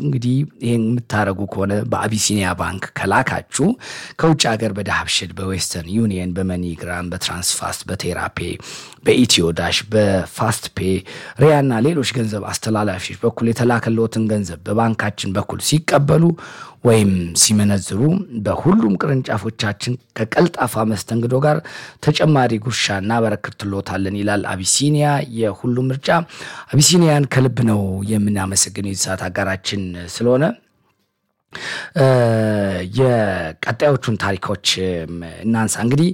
እንግዲህ ይህን የምታደረጉ ከሆነ በአቢሲኒያ ባንክ ከላካችሁ ከውጭ ሀገር በዳህብሽል፣ በዌስተርን ዩኒየን፣ በመኒግራም፣ በትራንስፋስት፣ በቴራፔ፣ በኢትዮ ዳሽ፣ በፋስት ፔ፣ ሪያና ሌሎች ገንዘብ አስተላላፊዎች በኩል የተላከለትን ገንዘብ በባንካችን በኩል ሲቀበሉ ወይም ሲመነዝሩ በሁሉም ቅርንጫፎቻችን ከቀልጣፋ መስተንግዶ ጋር ተጨማሪ ጉርሻ እናበረክትሎታለን ይላል አቢሲኒያ። የሁሉም ምርጫ አቢሲኒያን ከልብ ነው የምናመሰግነው የሰዓት አጋራችን ስለሆነ። የቀጣዮቹን ታሪኮች እናንሳ። እንግዲህ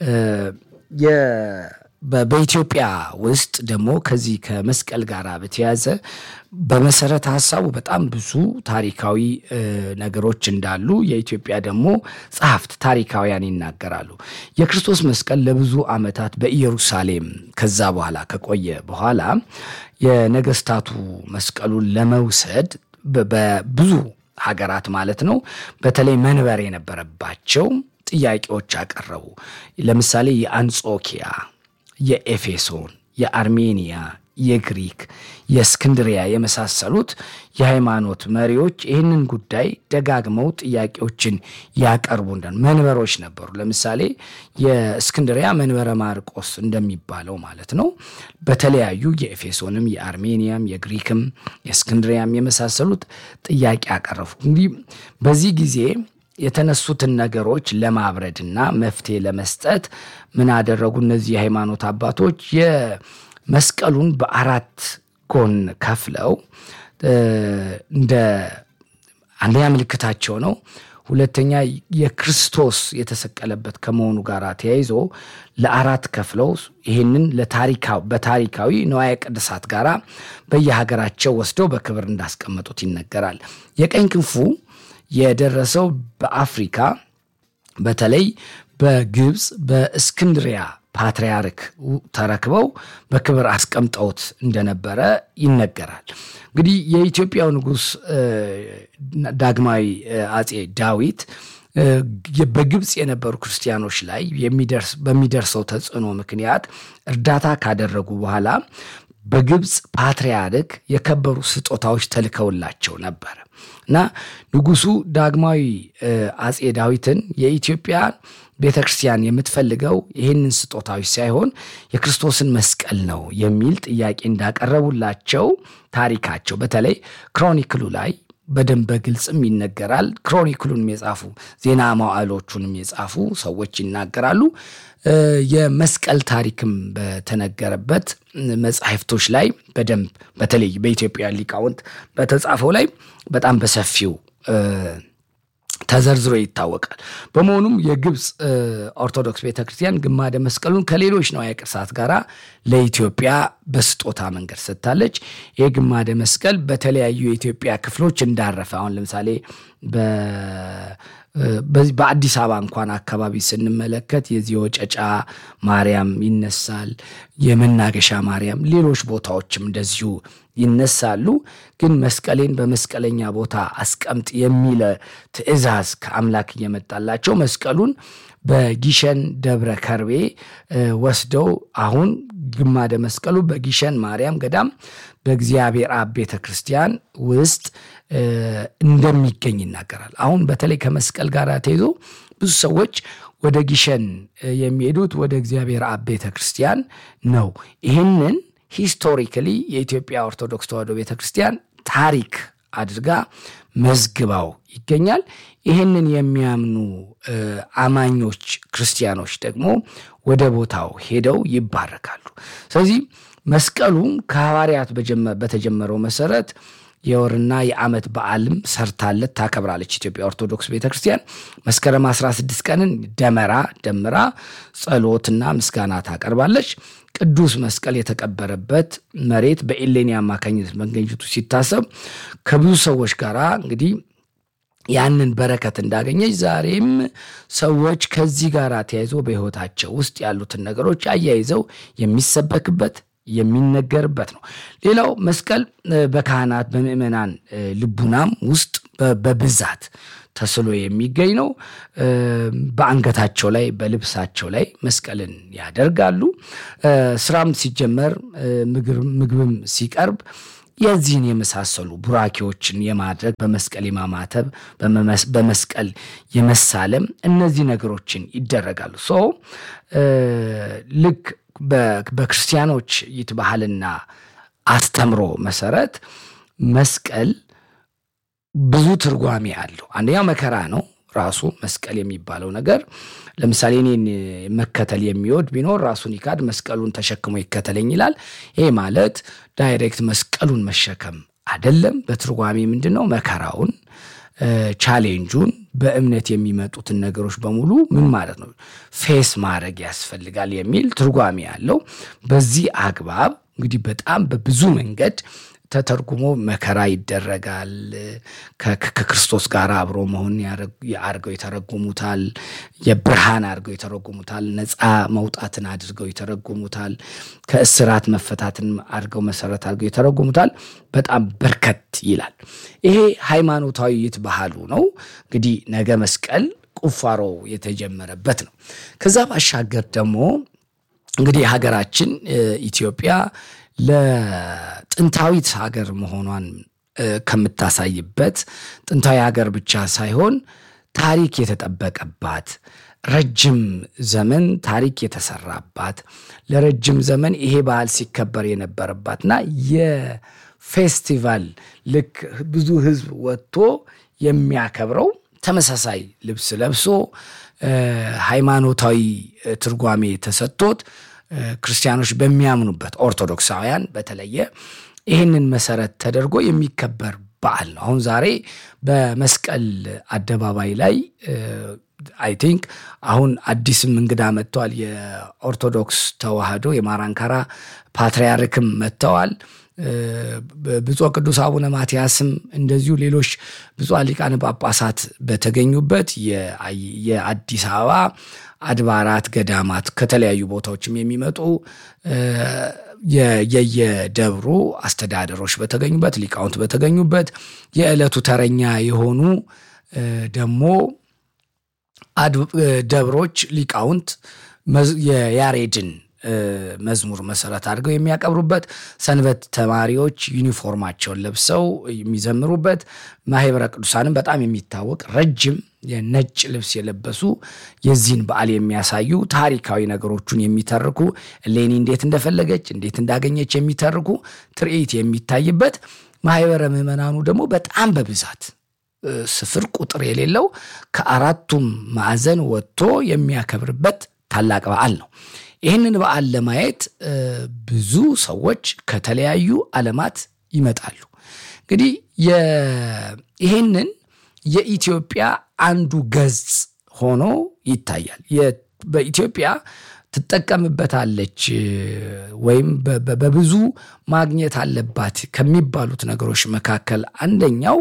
በኢትዮጵያ ውስጥ ደግሞ ከዚህ ከመስቀል ጋር በተያያዘ በመሰረተ ሀሳቡ በጣም ብዙ ታሪካዊ ነገሮች እንዳሉ የኢትዮጵያ ደግሞ ጸሐፍት ታሪካውያን ይናገራሉ። የክርስቶስ መስቀል ለብዙ ዓመታት በኢየሩሳሌም ከዛ በኋላ ከቆየ በኋላ የነገስታቱ መስቀሉን ለመውሰድ በብዙ ሀገራት ማለት ነው በተለይ መንበር የነበረባቸው ጥያቄዎች አቀረቡ። ለምሳሌ የአንጾኪያ የኤፌሶን፣ የአርሜኒያ፣ የግሪክ፣ የእስክንድሪያ የመሳሰሉት የሃይማኖት መሪዎች ይህንን ጉዳይ ደጋግመው ጥያቄዎችን ያቀርቡ እንደ መንበሮች ነበሩ። ለምሳሌ የእስክንድሪያ መንበረ ማርቆስ እንደሚባለው ማለት ነው። በተለያዩ የኤፌሶንም፣ የአርሜኒያም፣ የግሪክም፣ የእስክንድሪያም የመሳሰሉት ጥያቄ አቀረቡ። እንግዲህ በዚህ ጊዜ የተነሱትን ነገሮች ለማብረድና መፍትሄ ለመስጠት ምን አደረጉ? እነዚህ የሃይማኖት አባቶች የመስቀሉን በአራት ጎን ከፍለው እንደ አንደኛ ምልክታቸው ነው። ሁለተኛ የክርስቶስ የተሰቀለበት ከመሆኑ ጋር ተያይዞ ለአራት ከፍለው ይህንን በታሪካዊ ንዋየ ቅድሳት ጋር በየሀገራቸው ወስደው በክብር እንዳስቀመጡት ይነገራል። የቀኝ ክንፉ የደረሰው በአፍሪካ በተለይ በግብፅ በእስክንድሪያ ፓትርያርክ ተረክበው በክብር አስቀምጠውት እንደነበረ ይነገራል። እንግዲህ የኢትዮጵያው ንጉሥ ዳግማዊ አጼ ዳዊት በግብፅ የነበሩ ክርስቲያኖች ላይ በሚደርሰው ተጽዕኖ ምክንያት እርዳታ ካደረጉ በኋላ በግብፅ ፓትርያርክ የከበሩ ስጦታዎች ተልከውላቸው ነበር እና ንጉሱ ዳግማዊ አጼ ዳዊትን የኢትዮጵያ ቤተ ክርስቲያን የምትፈልገው ይህንን ስጦታዎች ሳይሆን የክርስቶስን መስቀል ነው የሚል ጥያቄ እንዳቀረቡላቸው ታሪካቸው በተለይ ክሮኒክሉ ላይ በደንብ በግልጽም ይነገራል። ክሮኒክሉንም የጻፉ ዜና መዋዕሎቹንም የጻፉ ሰዎች ይናገራሉ። የመስቀል ታሪክም በተነገረበት መጽሐፍቶች ላይ በደንብ በተለይ በኢትዮጵያ ሊቃውንት በተጻፈው ላይ በጣም በሰፊው ተዘርዝሮ ይታወቃል። በመሆኑም የግብፅ ኦርቶዶክስ ቤተክርስቲያን ግማደ መስቀሉን ከሌሎች ንዋየ ቅድሳት ጋር ለኢትዮጵያ በስጦታ መንገድ ሰጥታለች። ይህ ግማደ መስቀል በተለያዩ የኢትዮጵያ ክፍሎች እንዳረፈ አሁን ለምሳሌ በአዲስ አበባ እንኳን አካባቢ ስንመለከት የዚህ ወጨጫ ማርያም ይነሳል፣ የመናገሻ ማርያም፣ ሌሎች ቦታዎችም እንደዚሁ ይነሳሉ። ግን መስቀሌን በመስቀለኛ ቦታ አስቀምጥ የሚለ ትእዛዝ ከአምላክ እየመጣላቸው መስቀሉን በጊሸን ደብረ ከርቤ ወስደው አሁን ግማደ መስቀሉ በጊሸን ማርያም ገዳም በእግዚአብሔር አብ ቤተ ክርስቲያን ውስጥ እንደሚገኝ ይናገራል። አሁን በተለይ ከመስቀል ጋር ተይዞ ብዙ ሰዎች ወደ ጊሸን የሚሄዱት ወደ እግዚአብሔር አብ ቤተ ክርስቲያን ነው። ይህንን ሂስቶሪካሊ የኢትዮጵያ ኦርቶዶክስ ተዋሕዶ ቤተ ክርስቲያን ታሪክ አድርጋ መዝግባው ይገኛል። ይህንን የሚያምኑ አማኞች ክርስቲያኖች ደግሞ ወደ ቦታው ሄደው ይባረካሉ። ስለዚህ መስቀሉም ከሐዋርያት በተጀመረው መሰረት የወርና የዓመት በዓልም ሰርታለት ታከብራለች። ኢትዮጵያ ኦርቶዶክስ ቤተ ክርስቲያን መስከረም 16 ቀንን ደመራ ደምራ ጸሎትና ምስጋና ታቀርባለች። ቅዱስ መስቀል የተቀበረበት መሬት በኤሌኒ አማካኝነት መገኘቱ ሲታሰብ ከብዙ ሰዎች ጋር እንግዲህ ያንን በረከት እንዳገኘች ዛሬም ሰዎች ከዚህ ጋር ተያይዞ በሕይወታቸው ውስጥ ያሉትን ነገሮች አያይዘው የሚሰበክበት የሚነገርበት ነው። ሌላው መስቀል በካህናት በምዕመናን ልቡናም ውስጥ በብዛት ተስሎ የሚገኝ ነው። በአንገታቸው ላይ በልብሳቸው ላይ መስቀልን ያደርጋሉ። ስራም ሲጀመር ምግብም ሲቀርብ የዚህን የመሳሰሉ ቡራኬዎችን የማድረግ በመስቀል የማማተብ በመስቀል የመሳለም እነዚህ ነገሮችን ይደረጋሉ። ሶ ልክ በክርስቲያኖች ይት ባህልና አስተምሮ መሰረት መስቀል ብዙ ትርጓሜ አለው። አንደኛው መከራ ነው። ራሱ መስቀል የሚባለው ነገር ለምሳሌ እኔን መከተል የሚወድ ቢኖር ራሱን ይካድ መስቀሉን ተሸክሞ ይከተለኝ ይላል። ይሄ ማለት ዳይሬክት መስቀሉን መሸከም አይደለም። በትርጓሜ ምንድን ነው? መከራውን፣ ቻሌንጁን፣ በእምነት የሚመጡትን ነገሮች በሙሉ ምን ማለት ነው ፌስ ማድረግ ያስፈልጋል የሚል ትርጓሜ ያለው። በዚህ አግባብ እንግዲህ በጣም በብዙ መንገድ ተተርጉሞ መከራ ይደረጋል። ከክርስቶስ ጋር አብሮ መሆን አድርገው ይተረጉሙታል። የብርሃን አድርገው ይተረጉሙታል። ነፃ መውጣትን አድርገው ይተረጉሙታል። ከእስራት መፈታትን አድርገው መሰረት አድርገው ይተረጉሙታል። በጣም በርከት ይላል። ይሄ ሃይማኖታዊ ይት ባህሉ ነው። እንግዲህ ነገ መስቀል ቁፋሮ የተጀመረበት ነው። ከዛ ባሻገር ደግሞ እንግዲህ ሀገራችን ኢትዮጵያ ለጥንታዊት ሀገር መሆኗን ከምታሳይበት ጥንታዊ ሀገር ብቻ ሳይሆን ታሪክ የተጠበቀባት ረጅም ዘመን ታሪክ የተሰራባት ለረጅም ዘመን ይሄ ባህል ሲከበር የነበረባትና የፌስቲቫል ልክ ብዙ ሕዝብ ወጥቶ የሚያከብረው ተመሳሳይ ልብስ ለብሶ ሃይማኖታዊ ትርጓሜ ተሰጥቶት ክርስቲያኖች በሚያምኑበት ኦርቶዶክሳውያን በተለየ ይህንን መሰረት ተደርጎ የሚከበር በዓል ነው። አሁን ዛሬ በመስቀል አደባባይ ላይ አይ ቲንክ አሁን አዲስም እንግዳ መጥተዋል። የኦርቶዶክስ ተዋህዶ የማራንካራ ፓትርያርክም መጥተዋል። ብፁዕ ቅዱስ አቡነ ማትያስም እንደዚሁ ሌሎች ብፁዓን ሊቃነ ጳጳሳት በተገኙበት የአዲስ አበባ አድባራት ገዳማት ከተለያዩ ቦታዎችም የሚመጡ የየደብሩ አስተዳደሮች በተገኙበት ሊቃውንት በተገኙበት የዕለቱ ተረኛ የሆኑ ደግሞ ደብሮች ሊቃውንት የያሬድን መዝሙር መሰረት አድርገው የሚያቀብሩበት ሰንበት ተማሪዎች ዩኒፎርማቸውን ለብሰው የሚዘምሩበት ማህበረ ቅዱሳንም በጣም የሚታወቅ ረጅም የነጭ ልብስ የለበሱ የዚህን በዓል የሚያሳዩ ታሪካዊ ነገሮቹን የሚተርኩ እሌኒ እንዴት እንደፈለገች እንዴት እንዳገኘች የሚተርኩ ትርኢት የሚታይበት ማህበረ ምዕመናኑ ደግሞ በጣም በብዛት ስፍር ቁጥር የሌለው ከአራቱም ማዕዘን ወጥቶ የሚያከብርበት ታላቅ በዓል ነው። ይህንን በዓል ለማየት ብዙ ሰዎች ከተለያዩ ዓለማት ይመጣሉ። እንግዲህ ይህንን የኢትዮጵያ አንዱ ገጽ ሆኖ ይታያል። በኢትዮጵያ ትጠቀምበታለች ወይም በብዙ ማግኘት አለባት ከሚባሉት ነገሮች መካከል አንደኛው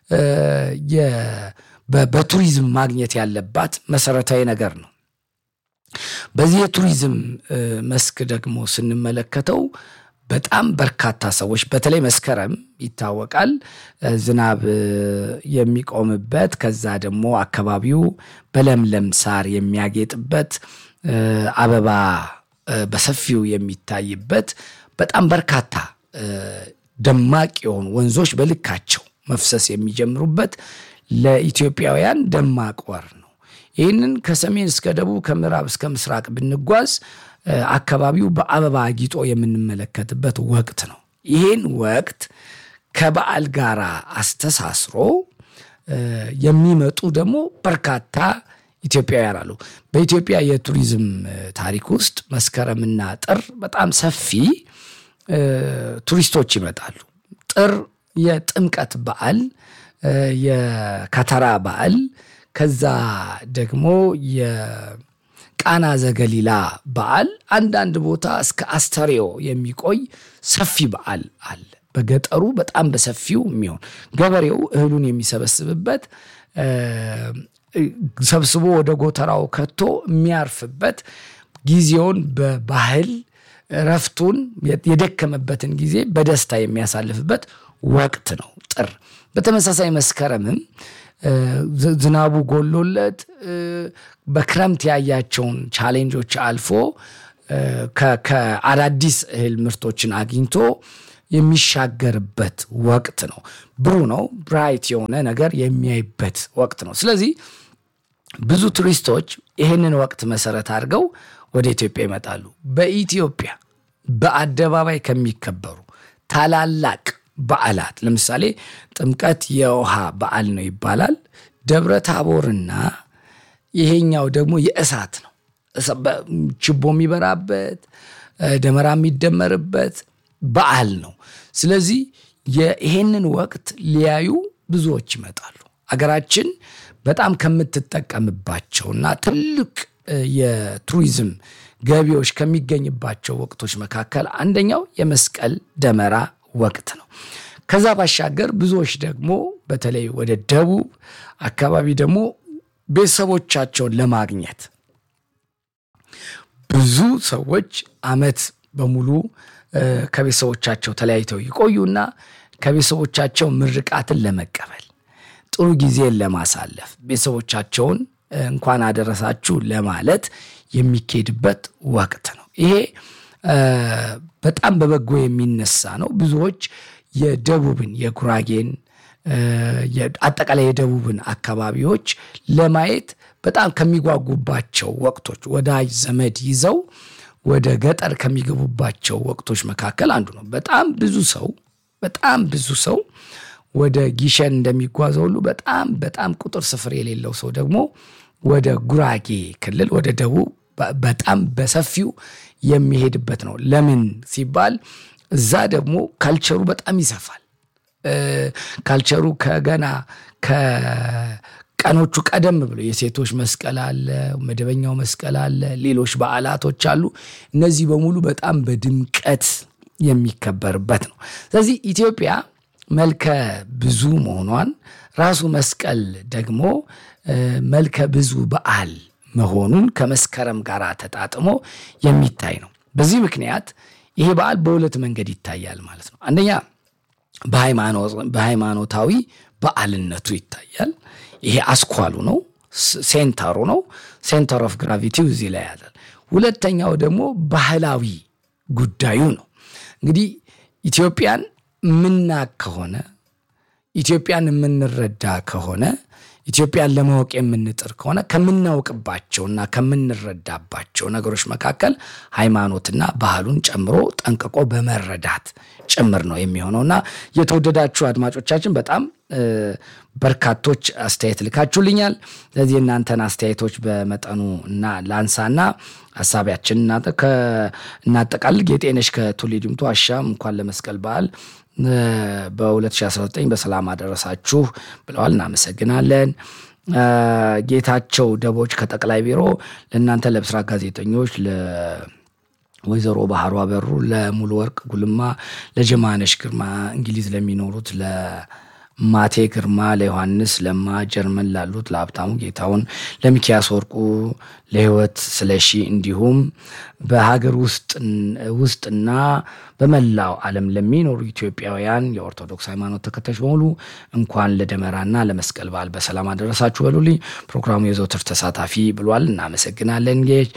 በቱሪዝም ማግኘት ያለባት መሰረታዊ ነገር ነው። በዚህ የቱሪዝም መስክ ደግሞ ስንመለከተው በጣም በርካታ ሰዎች በተለይ መስከረም ይታወቃል፣ ዝናብ የሚቆምበት ከዛ ደግሞ አካባቢው በለምለም ሳር የሚያጌጥበት አበባ በሰፊው የሚታይበት በጣም በርካታ ደማቅ የሆኑ ወንዞች በልካቸው መፍሰስ የሚጀምሩበት ለኢትዮጵያውያን ደማቅ ወር ነው። ይህንን ከሰሜን እስከ ደቡብ ከምዕራብ እስከ ምስራቅ ብንጓዝ አካባቢው በአበባ አጊጦ የምንመለከትበት ወቅት ነው። ይህን ወቅት ከበዓል ጋር አስተሳስሮ የሚመጡ ደግሞ በርካታ ኢትዮጵያውያን አሉ። በኢትዮጵያ የቱሪዝም ታሪክ ውስጥ መስከረምና ጥር በጣም ሰፊ ቱሪስቶች ይመጣሉ። ጥር የጥምቀት በዓል፣ የከተራ በዓል ከዛ ደግሞ የቃና ዘገሊላ በዓል አንዳንድ ቦታ እስከ አስተሬዮ የሚቆይ ሰፊ በዓል አለ። በገጠሩ በጣም በሰፊው የሚሆን ገበሬው እህሉን የሚሰበስብበት ሰብስቦ ወደ ጎተራው ከቶ የሚያርፍበት ጊዜውን በባህል እረፍቱን የደከመበትን ጊዜ በደስታ የሚያሳልፍበት ወቅት ነው ጥር። በተመሳሳይ መስከረምም ዝናቡ ጎሎለት በክረምት ያያቸውን ቻሌንጆች አልፎ ከአዳዲስ እህል ምርቶችን አግኝቶ የሚሻገርበት ወቅት ነው። ብሩህ ነው። ብራይት የሆነ ነገር የሚያይበት ወቅት ነው። ስለዚህ ብዙ ቱሪስቶች ይህንን ወቅት መሰረት አድርገው ወደ ኢትዮጵያ ይመጣሉ። በኢትዮጵያ በአደባባይ ከሚከበሩ ታላላቅ በዓላት ለምሳሌ ጥምቀት የውሃ በዓል ነው ይባላል። ደብረ ታቦርና ይሄኛው ደግሞ የእሳት ነው። ችቦ የሚበራበት ደመራ የሚደመርበት በዓል ነው። ስለዚህ ይሄንን ወቅት ሊያዩ ብዙዎች ይመጣሉ። አገራችን በጣም ከምትጠቀምባቸውና ትልቅ የቱሪዝም ገቢዎች ከሚገኝባቸው ወቅቶች መካከል አንደኛው የመስቀል ደመራ ወቅት ነው። ከዛ ባሻገር ብዙዎች ደግሞ በተለይ ወደ ደቡብ አካባቢ ደግሞ ቤተሰቦቻቸውን ለማግኘት ብዙ ሰዎች ዓመት በሙሉ ከቤተሰቦቻቸው ተለያይተው ይቆዩና ከቤተሰቦቻቸው ምርቃትን ለመቀበል ጥሩ ጊዜን ለማሳለፍ ቤተሰቦቻቸውን እንኳን አደረሳችሁ ለማለት የሚኬድበት ወቅት ነው። ይሄ በጣም በበጎ የሚነሳ ነው። ብዙዎች የደቡብን የጉራጌን አጠቃላይ የደቡብን አካባቢዎች ለማየት በጣም ከሚጓጉባቸው ወቅቶች ወዳጅ ዘመድ ይዘው ወደ ገጠር ከሚገቡባቸው ወቅቶች መካከል አንዱ ነው። በጣም ብዙ ሰው በጣም ብዙ ሰው ወደ ጊሸን እንደሚጓዘው ሁሉ በጣም በጣም ቁጥር ስፍር የሌለው ሰው ደግሞ ወደ ጉራጌ ክልል ወደ ደቡብ በጣም በሰፊው የሚሄድበት ነው። ለምን ሲባል እዛ ደግሞ ካልቸሩ በጣም ይሰፋል። ካልቸሩ ከገና ከቀኖቹ ቀደም ብሎ የሴቶች መስቀል አለ፣ መደበኛው መስቀል አለ፣ ሌሎች በዓላቶች አሉ። እነዚህ በሙሉ በጣም በድምቀት የሚከበርበት ነው። ስለዚህ ኢትዮጵያ መልከ ብዙ መሆኗን ራሱ መስቀል ደግሞ መልከ ብዙ በዓል መሆኑን ከመስከረም ጋር ተጣጥሞ የሚታይ ነው። በዚህ ምክንያት ይሄ በዓል በሁለት መንገድ ይታያል ማለት ነው። አንደኛ በሃይማኖታዊ በዓልነቱ ይታያል። ይሄ አስኳሉ ነው፣ ሴንተሩ ነው። ሴንተር ኦፍ ግራቪቲው እዚህ ላይ ያለ። ሁለተኛው ደግሞ ባህላዊ ጉዳዩ ነው። እንግዲህ ኢትዮጵያን ምናቅ ከሆነ ኢትዮጵያን የምንረዳ ከሆነ ኢትዮጵያን ለማወቅ የምንጥር ከሆነ ከምናውቅባቸውና ከምንረዳባቸው ነገሮች መካከል ሃይማኖትና ባህሉን ጨምሮ ጠንቅቆ በመረዳት ጭምር ነው የሚሆነውና የተወደዳችሁ አድማጮቻችን በጣም በርካቶች አስተያየት ልካችሁልኛል። ስለዚህ የእናንተን አስተያየቶች በመጠኑ እና ላንሳና ሀሳቢያችን እናጠቃልል። ጌጤነሽ ከቱሊ ዲምቱ አሻም እንኳን ለመስቀል በዓል በ2019 በሰላም አደረሳችሁ ብለዋል። እናመሰግናለን። ጌታቸው ደቦች ከጠቅላይ ቢሮ ለእናንተ ለብስራት ጋዜጠኞች ወይዘሮ ባህሩ አበሩ፣ ለሙሉ ወርቅ ጉልማ፣ ለጀማነሽ ግርማ እንግሊዝ ለሚኖሩት ለማቴ ግርማ፣ ለዮሐንስ ለማ ጀርመን ላሉት ለሀብታሙ ጌታውን፣ ለሚኪያስ ወርቁ፣ ለህይወት ስለሺ እንዲሁም በሀገር ውስጥና በመላው ዓለም ለሚኖሩ ኢትዮጵያውያን የኦርቶዶክስ ሃይማኖት ተከታዮች በሙሉ እንኳን ለደመራና ለመስቀል በዓል በሰላም አደረሳችሁ በሉልኝ። ፕሮግራሙ የዘውትር ተሳታፊ ብሏል። እናመሰግናለን። ጌች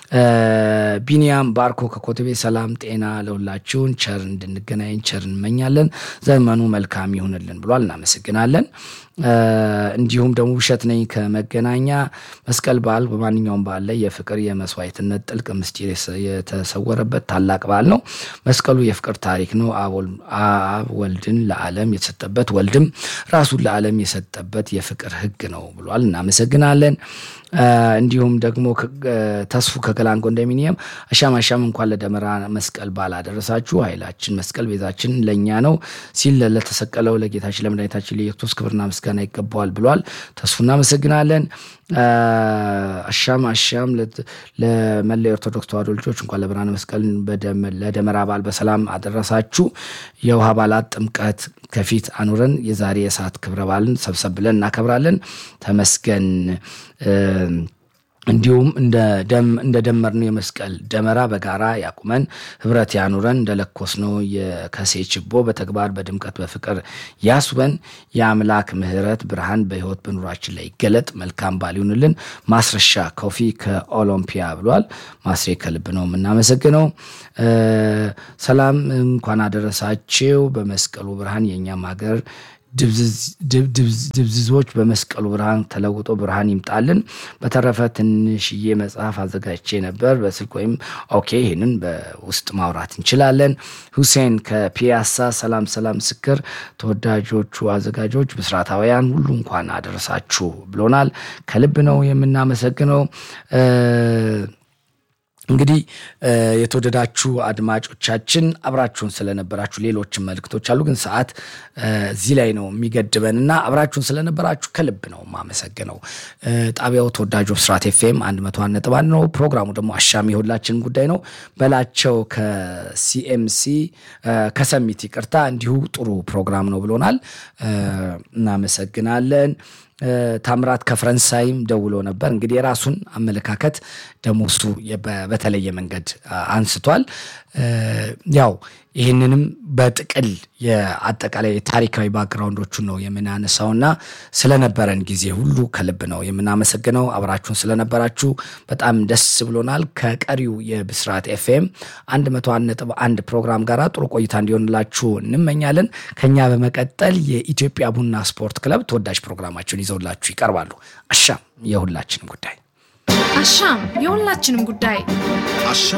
ቢኒያም ባርኮ ከኮተቤ ሰላም ጤና ለሁላችሁን፣ ቸር እንድንገናኝ ቸር እንመኛለን። ዘመኑ መልካም ይሁንልን ብሏል። እናመሰግናለን። እንዲሁም ደግሞ ውሸት ነኝ ከመገናኛ መስቀል በዓል በማንኛውም በዓል ላይ የፍቅር የመስዋዕትነት ጥልቅ ምስጢር የተሰወረበት ታላቅ በዓል ነው። መስቀሉ የፍቅር ታሪክ ነው። አብ ወልድን ለዓለም የተሰጠበት ወልድም ራሱን ለዓለም የሰጠበት የፍቅር ሕግ ነው ብሏል። እናመሰግናለን። እንዲሁም ደግሞ ተስፉ ከገላን ኮንዶሚኒየም አሻም አሻም እንኳን ለደመራ መስቀል በዓል አደረሳችሁ። ኃይላችን መስቀል ቤዛችን ለእኛ ነው ሲል ለተሰቀለው ለጌታችን ለመድኃኒታችን ለኢየሱስ ክብርና ምስጋና ይገባዋል ብሏል። ተስፉ እናመሰግናለን። አሻም አሻም ለመላ የኦርቶዶክስ ተዋሕዶ ልጆች እንኳን ለብርሃነ መስቀል ለደመራ በዓል በሰላም አደረሳችሁ። የውሃ በዓላት ጥምቀት ከፊት አኑረን የዛሬ የሰዓት ክብረ በዓልን ሰብሰብ ብለን እናከብራለን። ተመስገን እንዲሁም እንደ ደመርነው የመስቀል ደመራ በጋራ ያቁመን፣ ህብረት ያኑረን። እንደለኮስነው የከሴ ችቦ በተግባር በድምቀት በፍቅር ያስበን። የአምላክ ምሕረት ብርሃን በህይወት በኑሯችን ላይ ይገለጥ። መልካም በዓል ይሁንልን። ማስረሻ ኮፊ ከኦሎምፒያ ብሏል። ማስሬ ከልብ ነው የምናመሰግነው። ሰላም እንኳን አደረሳችሁ። በመስቀሉ ብርሃን የእኛም ሀገር ድብዝዞች በመስቀሉ ብርሃን ተለውጦ ብርሃን ይምጣልን። በተረፈ ትንሽዬ መጽሐፍ አዘጋጅቼ ነበር በስልክ ወይም ኦኬ፣ ይህንን በውስጥ ማውራት እንችላለን። ሁሴን ከፒያሳ ሰላም ሰላም፣ ምስክር ተወዳጆቹ አዘጋጆች ብስራታውያን ሁሉ እንኳን አደረሳችሁ ብሎናል። ከልብ ነው የምናመሰግነው። እንግዲህ የተወደዳችሁ አድማጮቻችን አብራችሁን ስለነበራችሁ ሌሎችም መልእክቶች አሉ፣ ግን ሰዓት እዚህ ላይ ነው የሚገድበን እና አብራችሁን ስለነበራችሁ ከልብ ነው የማመሰግነው። ጣቢያው ተወዳጁ ብስራት ኤፍኤም አንድ መቶ አንድ ነጥብ አንድ ነው። ፕሮግራሙ ደግሞ አሻሚ የሁላችን ጉዳይ ነው። በላቸው ከሲኤምሲ ከሰሚት ይቅርታ፣ እንዲሁ ጥሩ ፕሮግራም ነው ብሎናል። እናመሰግናለን። ታምራት ከፈረንሳይም ደውሎ ነበር። እንግዲህ የራሱን አመለካከት ደግሞ እሱ በተለየ መንገድ አንስቷል። ያው ይህንንም በጥቅል የአጠቃላይ ታሪካዊ ባክግራውንዶቹን ነው የምናነሳውና ስለነበረን ጊዜ ሁሉ ከልብ ነው የምናመሰግነው። አብራችሁን ስለነበራችሁ በጣም ደስ ብሎናል። ከቀሪው የብስራት ኤፍኤም አንድ መቶ አንድ ነጥብ አንድ ፕሮግራም ጋር ጥሩ ቆይታ እንዲሆንላችሁ እንመኛለን። ከኛ በመቀጠል የኢትዮጵያ ቡና ስፖርት ክለብ ተወዳጅ ፕሮግራማቸውን ይዘውላችሁ ይቀርባሉ። አሻም የሁላችንም ጉዳይ አሻም የሁላችንም ጉዳይ